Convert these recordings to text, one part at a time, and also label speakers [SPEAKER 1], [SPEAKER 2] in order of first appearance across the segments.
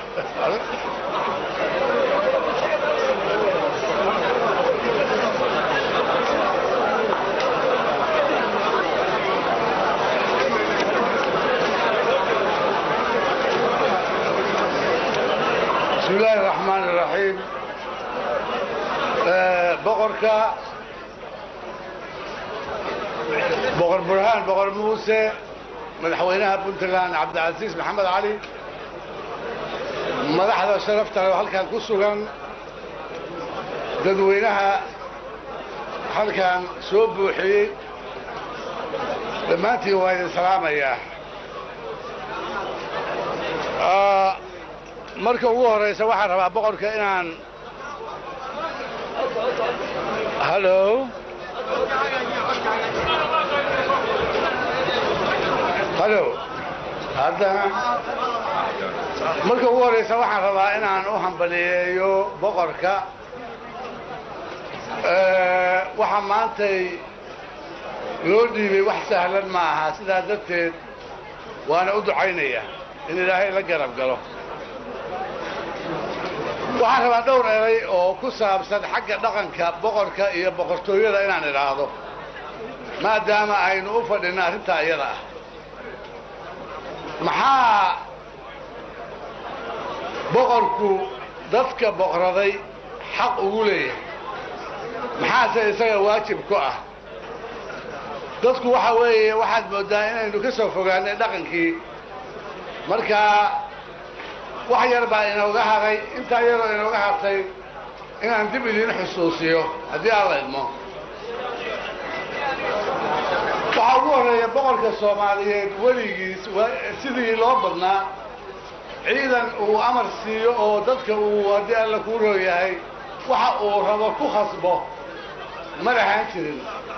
[SPEAKER 1] بسم الله الرحمن الرحيم آه، boqorka boqor burhaan boqor muuse madaxweynaha puntland cabdicasiis maxamed cali madaxda sharafta leh oo halkan ku sugan dadweynaha halkan soo buuxiyey dhammaantiin waa idin salaamayaa Ah, marka ugu horeysa waxaan rabaa boqorka inaan hallo hallo haddana marka ugu horeysa waxaan rabaa inaan u hambaliyeeyo boqorka Eh, waxaa maantay loo dhiibay wax sahlan ma aha sidaa darteed waana u ducaynaya in ilaahay la garab galo waxaan rabaa dhowr eray oo ku saabsan xagga dhaqanka boqorka iyo boqortooyada inaan idhaahdo maadaama aynu u fadhino arrintaa iyada ah maxaa boqorku dadka boqraday xaq ugu leeyahay maxaase isaga waajib ku ah dadku waxa weeye waxaad mooddaa inaynu ka soo fogaanay dhaqankii markaa wax yar baa inooga haray intaa yaroo inooga hartay inaan dib idiin xusuusiyo haddii aan la idmo waxaa ugu horreeya boqorka soomaaliyeed weligiis wa- sidii loo badnaa ciidan uu amar siiyo oo dadka uu haddii alla kuu rooyahay waxa uu rabo ku khasbo ma lahaan jirin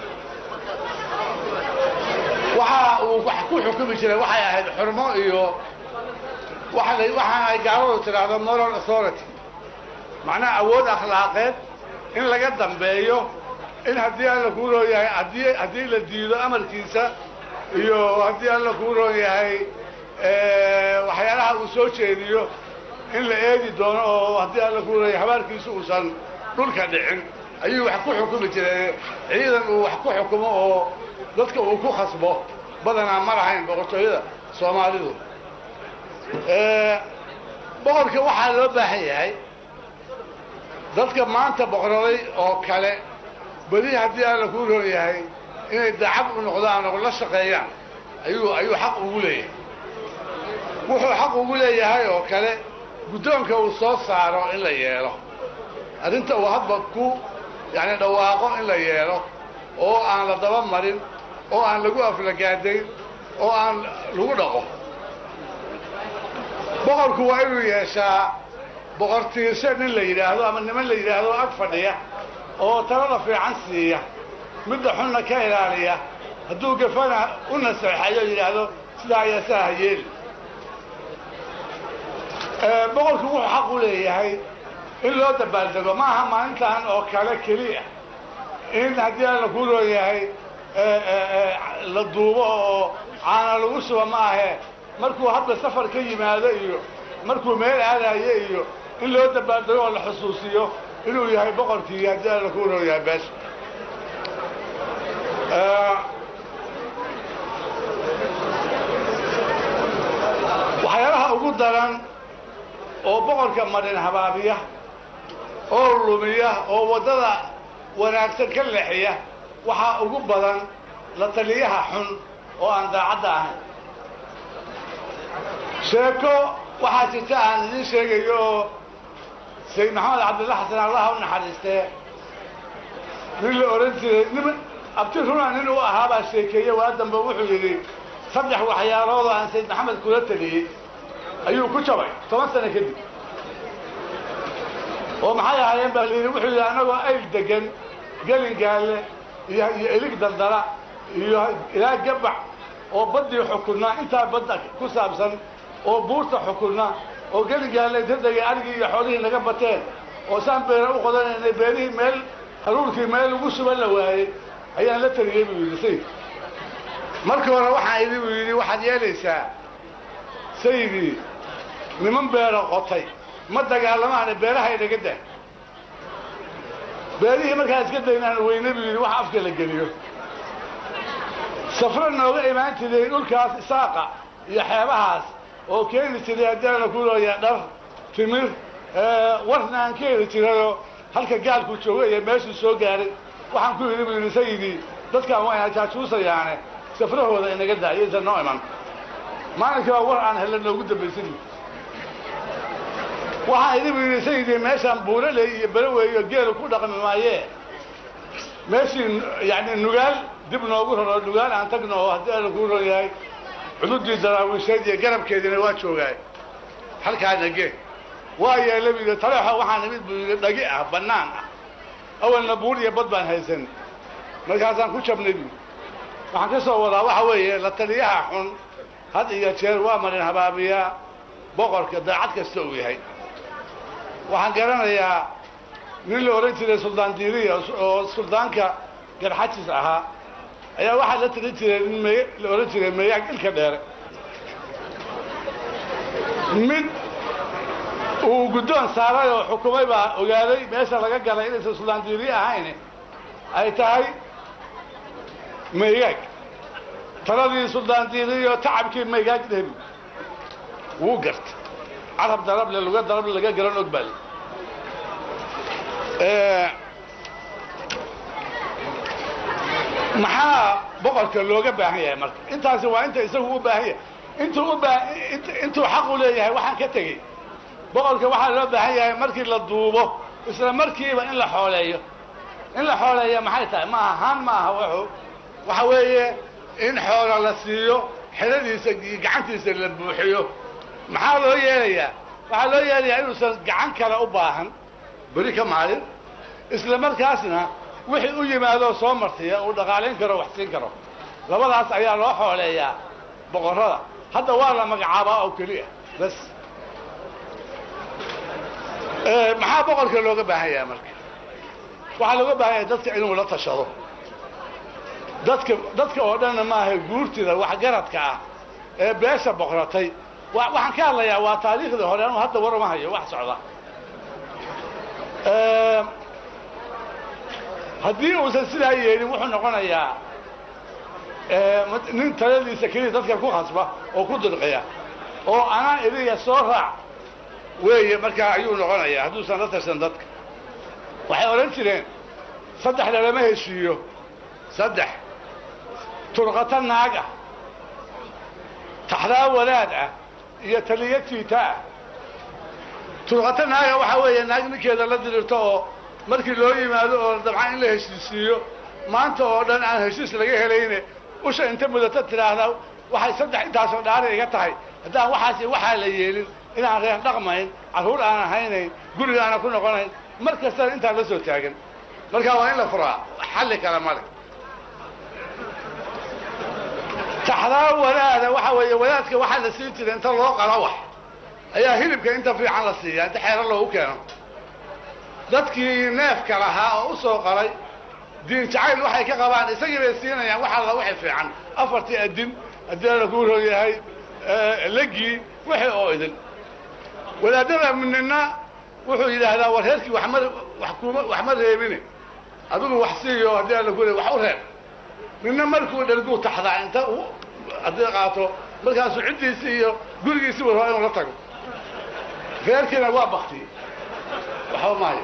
[SPEAKER 1] waxa uu wax ku xukumi jiray waxay ahayd xurmo iyo waxa la- waxaan ay gaaladu tidhaahdo moral authority macnaha awood akhlaaqeed in laga dambeeyo in haddii alla kuu roon yahay haddii haddii la diido amarkiisa iyo haddii alla kuu roon yahay eh, waxyaalaha uu soo jeediyo in la eegi doono oo haddii alla kuu roon yahay habaarkiisu uusan dhulka dhicin ayuu wax ku xukumi jiray ciidan uu wax ku xukumo oo dadka uu ku khasbo badanaa ma lahayn boqortooyada soomaalidu Eh, boqorka waxaa loo baahan yahay dadka maanta boqoraday oo kale beli haddii alla kuu roon yahay inay dacab u noqdaan oo la shaqeeyaan ayuu ayuu xaq ugu leeyahay wuxuu xaq ugu leeyahay oo kale guddoonka uu soo saaro in la yeelo arrinta uu hadba ku yani dhawaaqo in la yeelo oo aan la daba marin oo aan lagu aflagaadayn oo aan lagu dhaqo boqorku waa inuu yeeshaa boqortiirse nin la yidhaahdo ama niman la yidhaahdo ag fadhiya oo talada fiican siiya midda xunna ka ilaaliya hadduu gafana u naseexayo yidhaahdo sidaa ayaa saa ha yeeli Eh, boqorku wuxuu xaq u leeyahay in loo dabaaldego ma aha maalintan oo kale keliya in haddii alla kuu roon yahay eh, eh, eh, la duubo oo caana lagu suba ma ahe markuu hadda safar ka yimaado iyo markuu meel aadayo iyo in loo dabaaldego oo la xusuusiyo inuu yahay boqorkii haddii alla kuu roon yahay beesha Eh, waxyaalaha ugu daran oo boqorka marin habaabiya oo lumiya oo waddada wanaagsan ka leexiya waxaa ugu badan la taliyaha xun oo aan daacadda ahayn sheeko waxaa jirta aan idiin sheegayo oo sayid maxamed cabdilla xasan allaha u naxariistee nin la odhan jiray nin abti runa nin u ahaabaa sheekeeye waa dambe wuxuu yidhi saddex waxyaalood oo aan sayid maxamed kula taliyey ayuu ku jabay toban sano kadib oo maxay ahaayeen baa layidhi wuxuu yidhi annagoo ayl degan gelin gaalle iyo iyo elig daldala iyo ilaa gabax oo baddii xukunna intaa badda ku saabsan oo buurta xukunna oo gelin gaalle inta degay arigii iyo xoolihii naga bateen oo saan beera u qodanaynay beerihii meel haruurkii meel ugu suban la waayey ayaan la taliyey buu yidhi sayid markii hore waxaan idhi buu yidhi waxaad yeelaysaa sayidii niman beero qotay ma dagaalamaane beeraha inaga dah beerihii markaa iska daynaan weyne buu yidhi wax afka la geliyo safro nooga imaan jiray dhulkaas isaaqa iyo xeebahaas oo keeni jiray haddiana ku looya dhar timir warna aan ka heli jirayoo halka gaalku joogo iyo meeshuu soo gaaray waxaan ku yidhi buu yidhi sayidii dadkaan waa ina jaajuusayaane safrahooda inaga daa iyaysan noo iman maalinka baa war aan hella noogu dambaysan waxaan idhi buu yidhi sayidii meeshaan buuraley iyo beroweeyo geelu ku dhaqmi maayee meeshii yani nugaal dib noogu raro nugaal aan tagno oo haddii ala kuu ron yahay cududii daraawiisheed iyo garabkeediina waa joogaay halkaana gee waa yeela bu yidhi taleexo waxaan imid buu yidhi dhagi ah bannaan ah awalna buur iyo bad baan haysan markaasaan ku jabnay bu waxaan ka soo wadaa waxa weeye la taliyaha xun had iyo jeer waa marin habaabiyaa boqorka daacad kasta uu yahay waxaan garanayaa nin la odhan jiray suldaan diiriya oo suldaanka garxajis ahaa ayaa waxaa la tali jiray nin me la odhan jiray meeyaag ilka dheere mid uu guddoon saaray oo xukumay baa ogaaday meesha laga galay inaysan suldaan diiriye ahayn ay tahay meeyaag taladii suldaan diiriyo tacabkii meegaag dhebi wuu garta carab darable luga darable laga garan og baa maxaa boqorka looga baahan yahay marka intaasi waa inta isagu u baahan yahay intuu u baa intuu xaq u leeyahay waxaan ka tegey boqorka waxaa loo baahan yahay markii la duubo isla markiiba in la xooleeyo in la xooleeya maxay tahay ma ahaan ma aha wuxuu waxa weeye in xoola la siiyo xeladiisa iyo gacantiisa la buuxiyo maxaa loo yeelayaa waxaa loo yeelayaa inuusan gacan kale u baahan beri ka maalin isla markaasna wixii u yimaadoo soo martiya uu dhaqaalayn karo wax siin karo labadaas ayaa loo xooleeyaa boqorrada hadda waa la magacaabaa oo keliya bas maxaa boqorka looga baahan yahay marka waxaa looga baahan yahay dadka inuu la tashado dadka dadka oo dhanna maaha guurtida waxgaradka ah ee beesha boqratay waxaan ka hadlayaa waa taariikhdii hore anuu hadda war uma hayo wax socda haddii uusan sidaa yeelin wuxuu noqonayaa nin taladiisa keliya dadka ku khasba oo ku dirqiya oo anaa idiga soo raac weeye markaa ayuu noqonayaa hadduusan la tarsan dadka waxay odhan jireen saddex lalama heshiiyo saddex turqato naag ah taxdaa wadaad ah iyo taliyo tiita ah turqato naaga waxaa weeye naag ninkeeda la dirirto oo markii loo yimaado oo dabcan in la heshiisiiyo maanta oo dhan aan heshiis laga helayne usha inta mudato tidhaahdaa waxay saddex intaasoo dhaari iga tahay haddaan waxaas waxaa la yeelin inaan reer dhaqmayn carruur aan ahaynayn guriga aana ku noqonayn mar kastana intaan la soo taagan markaa waa in la furaa xalli kale male taxdaa wadaada waxa weeye wadaadka waxaa la siin jiray inta loo qalo wax ayaa hilibka inta fiican la siiyaa inta xeero loogu keeno dadkii neefka lahaa oo u soo qalay diin jacayl waxay ka qabaan isagii bay siinayaan wax alla wixii fiican afartii adin haddii ala kuu roon yahay legii wixii oo idin wadaadada nina wuxuu yidhaahdaa war reerkii wama wa kuma wax ma reebine adigu wax siiyo haddii ala ku wax u reeb nina markuu dherguu taxdaa inta haddii qaato markaasuu ciddiisi iyo gurigiisi wa rabaa inuu la tago reerkiina waa bakti waxba maayo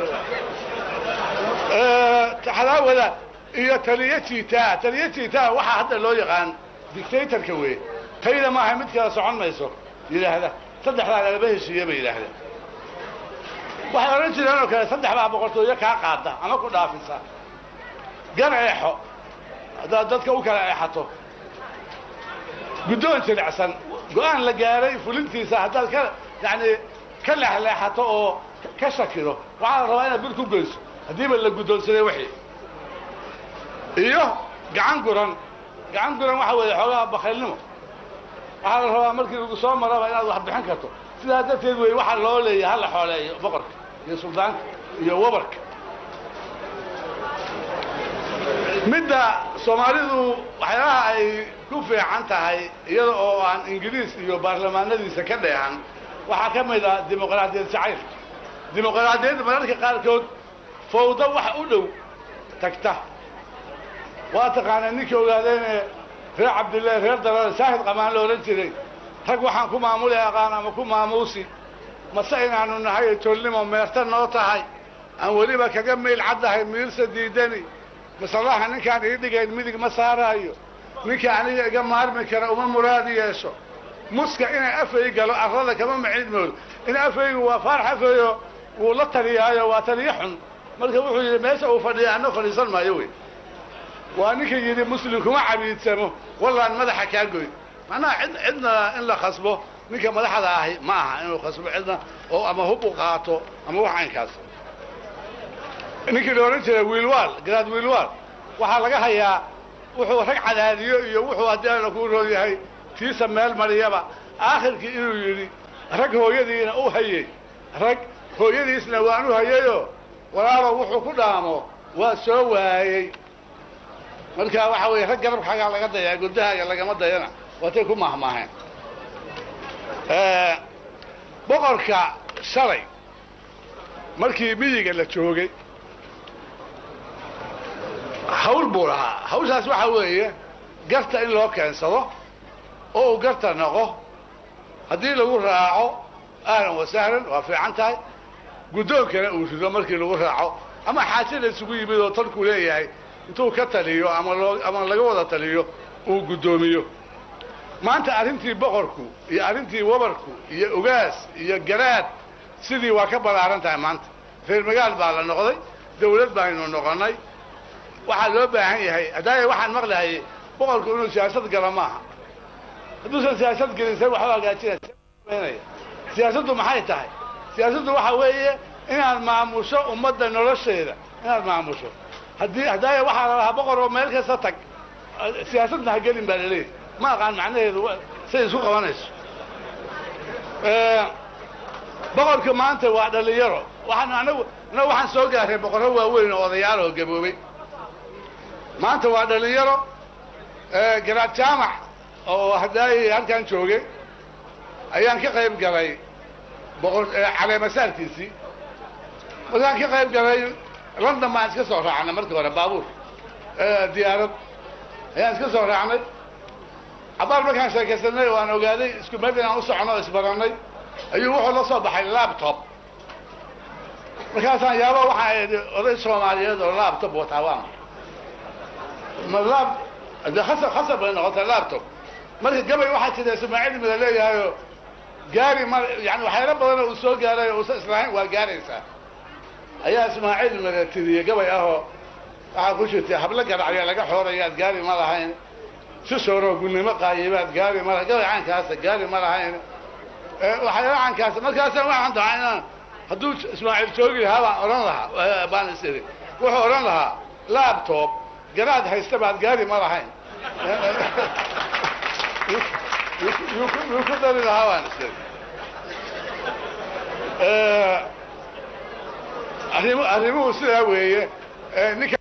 [SPEAKER 1] taxdaa wadaad iyo taliyo jiitaa taliyo jiitaa waxaa hadda loo yaqaan dictatorka wey tayda maaha mid kala socon mayso yidhaahda saddexdaa lagaba heshiiye bay yidhaahdeen waxay odhan jireen oo kale saddex baa boqortooyo kaa qaada ama ku dhaafisa gar eexo haddaad dadka u kala eexato guddoon jilicsan go-aan la gaaray fulintiisa haddaad ka yani ka leexleexato oo ka shakido waxaa la rabaa inaad bir ku goyso haddiiba la guddoonsaday wixii iyo gacan guran gacan guran waxa weeye xoogaha bakaylnimo waxaa la rabaa markii lagu soo maraba inaad wax bixin karto sidaa darteed wey waxaa loo leeyahay hala xooleeyo boqorka iyo suldaanka iyo wabarka midda soomaalidu waxyaalaha ay ku fiican tahay iyada oo aan ingiriis iyo baarlamaanadiisa ka dheehan waxaa ka mid ah dimuqraadiyad jacaylka dimuqraadiyadda mararka qaarkood fawdo wax u dhow tagta waa taqaanaa ninkii ogaadeene reer cabdillahi reer dalada saahid qamaan la odhan jiray rag waxaan ku maamuli aqaan ama ku maamuusi mase inaanu nahay tolnimo meerta noo tahay aan weliba kaga meyl caddahay miirsa diidani masalaha ninkaan ii dhigayn midig ma saaraayo ninka aniga iga maarmi kara uma muraadi yeesho muska inay afay galo arrada kama macidmoodo in afaygu waa faarax afayo wuu la taliyaayo waa taliyo xun marka wuxuu yidhi meesha uu fadhiya anna fadhiisan maayo wey waa ninka yidhi muslim kuma cabiidsamo wallaan madaxa kaa goy macnaha cid cidna in la khasbo ninka madaxda ahi ma aha inuu khasbo cidna oo ama hub u qaato ama wax caynkaas ninkii la odhan jiray wiilwaal garaad wiilwaal waxaa laga hayaa wuxuu rag cadaadiyo iyo wuxuu haddii alla kuu roon yahay tiisa meel mariyaba aakhirkii inuu yidhi rag hooyadiina u hayey rag hooyadiisna waan u hayeyo walaalo wuxuu ku dhaamo waa soo waayey marka waxa weeye rag garabkaagaa laga dayaa guddahaaga lagama dayana waatay ku mahmaaheen boqorka shalay markii miyiga la joogay hawl buu lahaa hawshaas waxa weeye garta in loo keensado oo uu garta noqo haddii lagu raaco ahlan wa sahlan waa fiican tahay guddoonkana uu rido markii lagu raaco ama xaajada isugu yimid oo talku leeyahay intuu ka taliyo ama loo ama laga wada taliyo uu guddoomiyo maanta arrintii boqorku iyo arrintii wabarku iyo ogaas iyo garaad sidii waa ka ballaaran tahay maanta reer magaal baa la noqday dawlad baynu noqonnay waxaa loo baahan yahay haddaaya waxaan maqlahay boqorku inuu siyaasad gala maaha hadduusan siyaasad gelin se waxba hagaajinaya siyaasaddu maxay tahay siyaasaddu waxa weeye inaad maamusho ummadda nolosheeda inaad maamusho haddii haddaaya waxaa la lahaa boqor oo meel kasta tag siyaasadna ha gelin baa laleeyahy ma aqaan macnaheedu siday isku qabanayso boqorka maanta waa dhalinyaro waxaan anagu anagu waxaan soo gaaray boqorro waaweyn oo odayaal oo gaboobay maanta waa dhalinyaro garaad jaamac oo haddaay halkan joogay ayaan ka qayb galay boqor caleemasaarkiisii markaan ka qayb galay london baan iska soo raacnay markii hore baabuur diyaarad ayaan iska soo raacnay cabaar markaan sheekaysanay oo aan ogaaday isku meel inaan u socono o isbarannay ayuu wuxuu la soo baxay laptop markaasaan yaaba waxaa idhi oday soomaaliyeed oo laptop wataa waa ma lab de khasab khasab bay noqotay laptop marka gabay waxaa jira ismaaciil mida leeyahayoo gaari ma yani waxyaalo badanoo uu soo gaaray oo uusan islahayn waa gaaraysaa ayaa ismaaciil mida tiriyey gabay ahoo waxaa ku jirtay hablo garacya laga xoorayaad gaari ma lahayn si sooroo gunnimo qaayibaad gaari ma lahayn gabay caankaasa gaari ma lahayn waxyaalo caankaasa markaasaan waxaan dahaa inaan hadduu ismaaciil joogi lahaa baan odhan lahaa baan is iri wuxuu odhan lahaa laptop garaad haysta baad gaari ma lahayn yuu ku dari lahaa baan is iri arrim arrimuhu sidaa weeye ninka